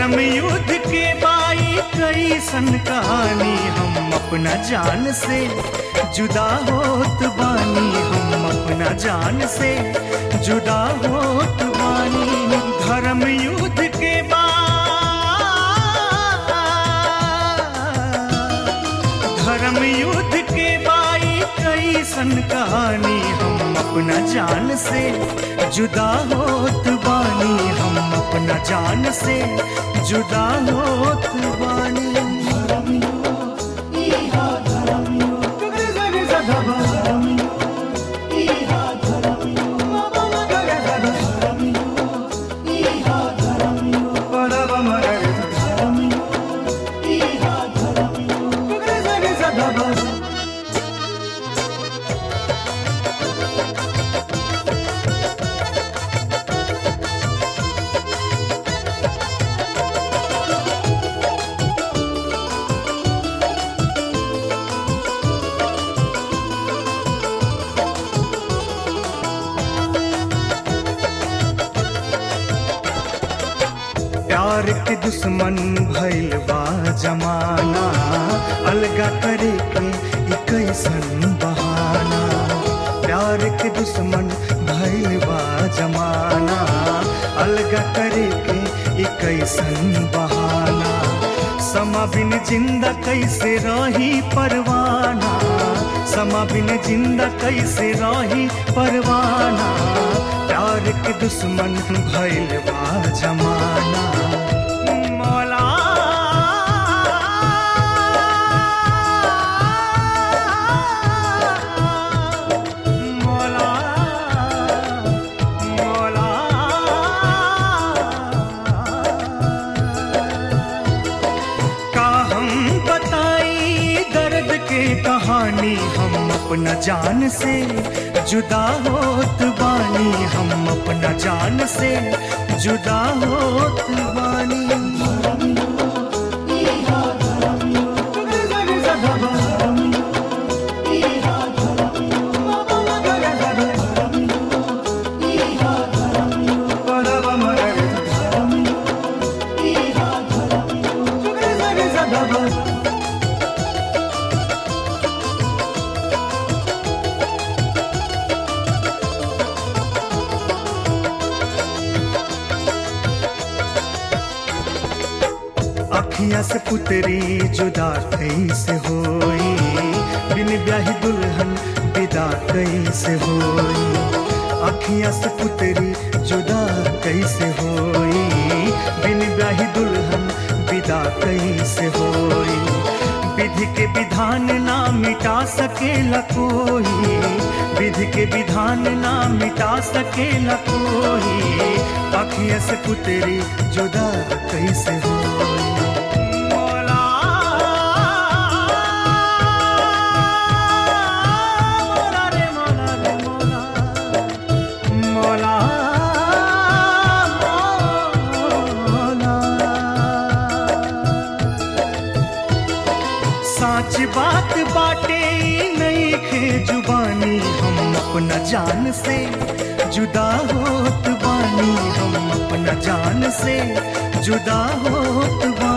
धर्म युद्ध के बाई कैसन कहानी हम अपना जान से जुदा होत बानी हम अपना जान से जुदा होत बानी धर्म युद्ध के बा धर्म युद्ध के बाई कैसन कहानी हम अपना जान से जुदा होत बानी हम अपना जान से जुदा होत बानी प्यार के दुश्मन भइल बा जमाना अलगा करे के ई कैसन बहाना प्यार के दुश्मन भइल बा जमाना अलगा करे के ई कैसन बहाना समा बिन जिंदा कैसे रही परवाना समा बिन जिंदा कैसे रही परवाना प्यार के दुश्मन भइल बा जमाना मौला मौला मौला का हम बताई दर्द के कहानी हम अपना जान से जुदा होत बानी हम अपना जान से जुदा होत बानी अखियां से पुतरी जुदा कैसे होई बिन ब्याही दुल्हन विदा कैसे होई अखियां से पुतरी जुदा कैसे होई बिन ब्याही दुल्हन विदा कैसे होई विधि के विधान ना मिटा सकेला कोई विधि के विधान ना मिटा सकेला कोई अखियां से पुतरी जुदा कैसे होई मौला मौला रे मौला रे मौला मौला मौला साच बात बाटे नहीं खे जुबानी हम अपना जान से जुदा होत बानी हम अपना जान से जुदा होत बानी